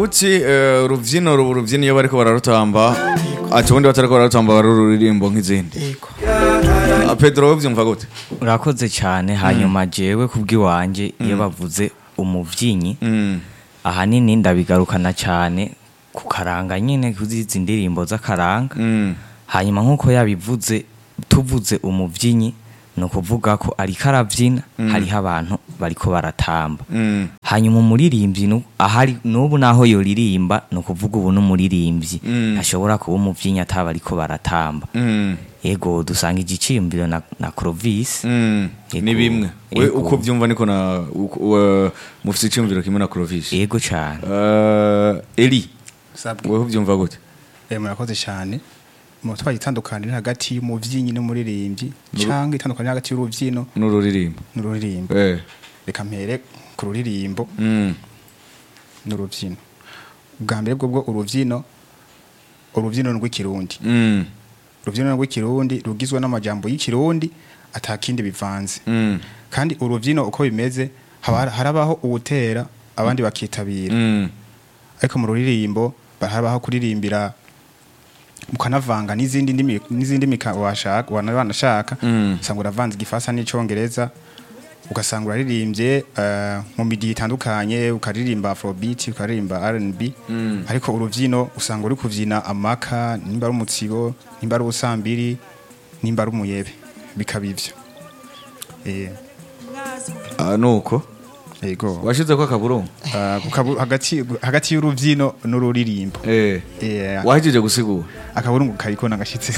uti eh, urubyino ruba urubyino iyo bariko bararutamba ati ubundi batariko bararutamba bari ururirimbo nk'izindi yego Ah, pedro ubyumva gute urakoze cyane hanyuma jewe kubw'iwanjye iyo bavuze umubyinyi Mm, ahanini ndabigarukana cyane ku karanga nyine kuzizi ndirimbo z'akaranga mm, hanyuma nk'uko yabivuze tuvuze umubyinyi ni ukuvuga ko ariko arabyina hariho abantu bariko baratamba mm, hanyuma umuririmbyi nu- ahari n'ubu naho yoririmba ni ukuvuga ubu n'umuririmbyi Mm. ntashobora kuba umubyinnyi ataba ariko baratamba mm, ego dusanga igiciyumviro na, na Clovis mm. Ego. ni bimwe we Ego. uko byumva niko na uko- wa- mufite icyumviro kimwe na crovis ego cyane Uh, eli sabwe wewe ubyumva gute Eh, murakoze cyane mu twaye itandukaniro hagati y'umuvyinnyi n'umuririmbyi cyangwa itandukaniro hagati y'urubyino n'ururirimbo n'ururirimbo eh reka mpere ku ruririmbo mm, n'urubyino bwa mbere bwo bwo urubyino urubyino ni rw'ikirundi mm, urubyino rw'ikirundi rugizwe n'amajambo y'ikirundi atakindi bivanze mm, kandi urubyino uko bimeze haba harabaho uwutera abandi bakitabira mm, ariko mu ruririmbo harabaho kuririmbira mukanavanga n'izindi ndimi n'izindi mika washaka wana wanashaka Mm. usanga uravanze igifaransa n'icongereza ugasanga uraririmbye eh, mu midi itandukanye ukaririmba afrobeat ukaririmba R&B Mm. ariko urubyino usanga uri kuvyina amaka nimba ari umutsibo nimba ari ubusambiri nimba ari umuyebe bikaba ivyo eh ah, nuko yego washize ko akaburungu Ah, kukabu- hagati hagati y'urubyino n'ururirimbo eh eh wahejeje gusigura akaburungu kariko nagashitse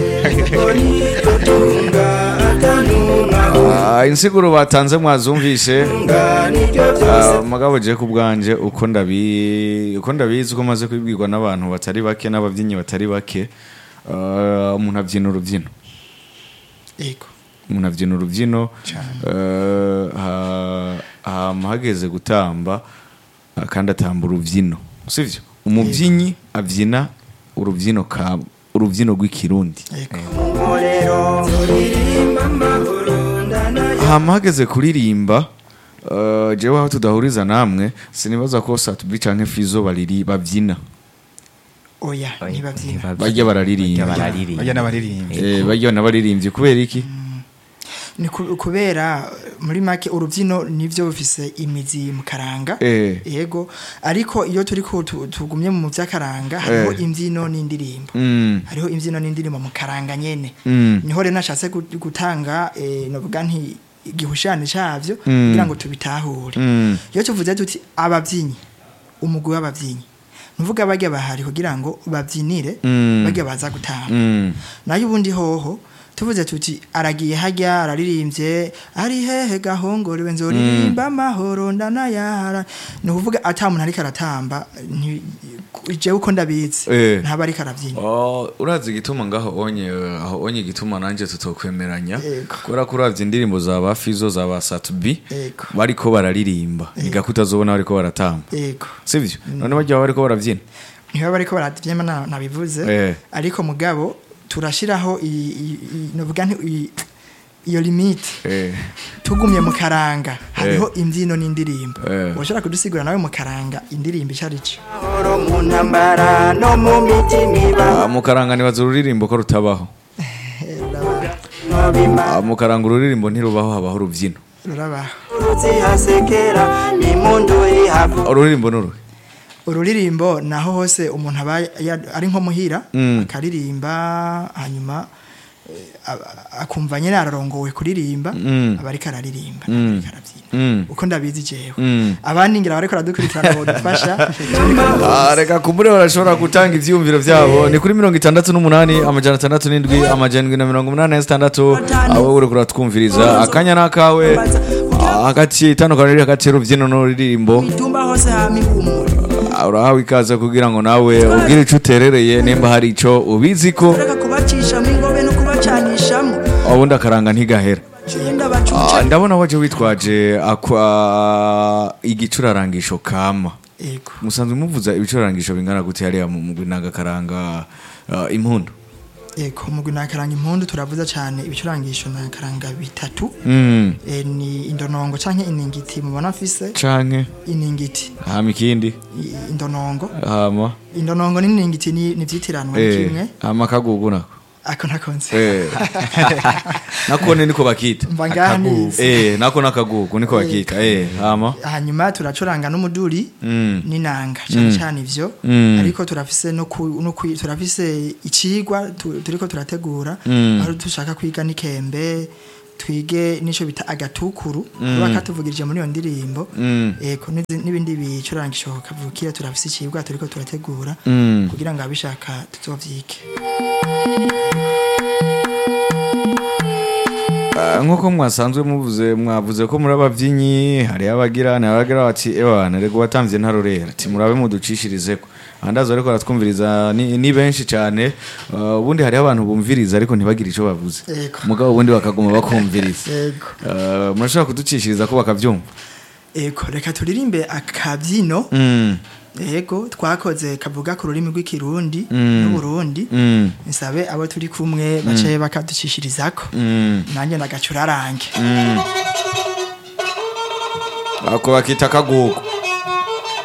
Ah, insiguro batanze mwazumvise Ah, mugabo je ku bwanje uko ndabi uko ndabizi uko maze kubibwirwa n'abantu batari bake n'ababyinnyi batari bake ah, umuntu abyina urubyino yego umuntu abyina urubyino Cyane. eh, ha- hama hageze gutamba ah, kandi atamba urubyino sivyo umubyinnyi abyina urubyino ka urubyino rw'ikirundi hama hageze kuririmba eh, jewe aho tudahuriza namwe sinibaza ko satubi canke fizo bariri babyina oya ntibabyina bajya bararirimba Bajya bararirimba. bajya n'abaririmbyi Eh, bajya n'abaririmbyi kubera iki ni ku- kubera muri make urubyino nivyo bifise imizi mu karanga Eh. yego ariko iyo turi ko tu- tugumye mu vy'akaranga hariho Eh. imbyino n'indirimbo Mm, hariho imbyino n'indirimbo mu karanga nyene Mm. niho rero nashatse gu- gutanga eh, novuga nti igihushane cavyo Mm. kugira ngo tubitahure Mm. iyo tuvuze tuti abavyinnyi umugwi w'abavyinnyi nuvuga barya bahari kugira ngo bavyinire Mm. barya baza gutamba mm, nayo ubundi hoho tuvuze tuti aragiye hajya araririmbye ari hehe gahongorewe nzoririmba amahoro ndanayahara ni ukuvuga ata muntu ariko aratamba nti- jewe uko ndabizi Eh. ntaba ariko arabyina Oh, urazi igituma ngaho onye aho onye igituma nanje tutokwemeranya Yego. kubera ko uravye indirimbo za ba Fizo za ba Satubi Yego. bariko bararirimba igako utazobona bariko baratamba yego sivyo none bajya bariko baravyina niba bariko barabyina na- nabivuze Eh. ariko mugabo turashiraho i- i- i- novuga nti i- iyo limite eh tugumye mu karanga hariho imbyino n'indirimbo Eh. ushobora kudusigura nawe mu karanga indirimbo icyo ari cyo mu ntambara no mu mitima Ah, mu karanga nibaza ururirimbo ko rutabaho ibimba Ah, mu karanga ururirimbo ntirubaho habaho urubyino rurabaho zihasekera impundu ihavu ururirimbo n'uruhe ururirimbo naho hose umuntu aba ya- ari nko muhira Mm. akaririmba hanyuma eh, a- akumva nyine ararongowe kuririmba Mm. aba ariko araririmba Mm. aba ariko arabyina Mm. uko ndabizi jewe Mm. abandi ngira bariko baradukurikirana bodufasha Ah, reka kumbure barashobora gutanga ivyiyumviro vyabo ni kuri mirongo itandatu n'umunani amajana atandatu n'indwi amajana indwi na mirongo umunani na zitandatu abo uriko uratwumviriza akanya n'akawe Ah, hagati itandukaniro riri hagati y'urubyino n'ururirimbo itumba hose hama ihumura Ah, urahawe ikaze kugira ngo nawe ubwire ico uterereye nimba hari ico ubizi ko reka kubacishamo ingobe no kubacanishamo ubundi akaranga ntigahera genda Ah, bacuca ndabona waje witwaje akwa igicurarangisho kama yego musanzwe muvuza ibicurarangisho bingana gute hariya mu mugwi nagakaranga uh, impundu eko mugwi nakaranga impundu turavuza cyane ibicurangisho nakaranga bitatu Mm. e, ni indonongo canke iningiti mubona mfise canke iningiti hama ikindi i- indonongo hama indonongo n'iningiti ni ni vyitiranwa ni eh, kimwe hama akagugu nako ako ntakonze Eh. nakone niko bakita mva ngaha nize Eh, nako nakagugu niko bakita eh, hama hanyuma turacuranga n'umuduri Mm. n'inanga cyane cyane ivyo Mm. ariko turafise no ku, no ku, turafise icigwa tu- turiko turategura Mm. aho dushaka kwiga n'ikembe twige n'ico bita agatukuru kuba katuvugirije muri iyo ndirimbo Mm. eko n'izi- n'ibindi bicurangisho kavukira turafise icigwa turiko turategura Mm. kugira ngo abishaka tuzovyige Ah, nk'uko mwasanzwe muvuze mwavuze ko muri ababyinnyi hariho abagira ni abagira bati ewana rego watamvye ntarorera ati murabe muducishirizeko andazo ariko baratwumviriza ni, ni benshi cyane Ah, ubundi hariho abantu bumviriza ariko ntibagire ico bavuze Yego. mugabo ubundi bakaguma bakumviriza Yego. Ah, murashobora kuducishiriza ko bakavyumva eko reka turirimbe akabyino Mm, ego twakoze kavuga ku rurimi rw'ikirundi Mm. n'uburundi mm, nsabe abo turi kumwe bace bakaducishirizako mm, nanjye ndagacurarange mm. ako bakita akagugu